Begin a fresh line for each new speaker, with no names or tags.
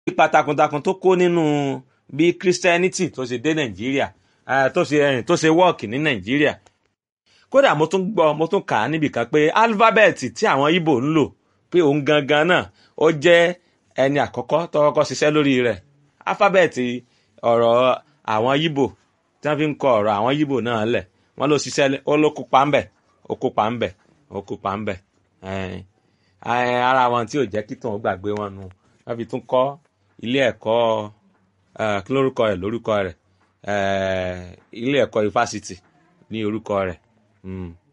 ipa takuntakun tó kó nínú bí christianity tó ṣe dé nàìjíríà eh, tó ṣe eh, tó ṣe wọ́ọ̀kì ní nàìjíríà kódà mo tún gbọ́ mo tún kà á níbìkan pé alifábẹ́ẹ̀tì tí àwọn Ìgbò ń lò pé òun gangan náà ó jẹ́ ẹni àkọ́kọ́ tó kọ́kọ́ ṣiṣẹ́ lórí rẹ̀ alifábẹ́ẹ̀tì ọ̀rọ̀ àwọn Ìgbò tí wọ́n fi ń kọ ọ̀rọ̀ àwọn Ìgbò náà lẹ̀ wọ́n ló ṣiṣẹ́ ó ló kópa ń bẹ̀ ó kópa ń bẹ̀ ó kópa ń bẹ̀ ara wọn tí ò jẹ́ kí tòun gbàgbé wọn nu wọ́n fi tún kọ́ ilé ẹ̀kọ́ kí lórúkọ rẹ̀ lórúkọ rẹ̀ ilé ẹ̀kọ́ ifásitì ní orúkọ rẹ̀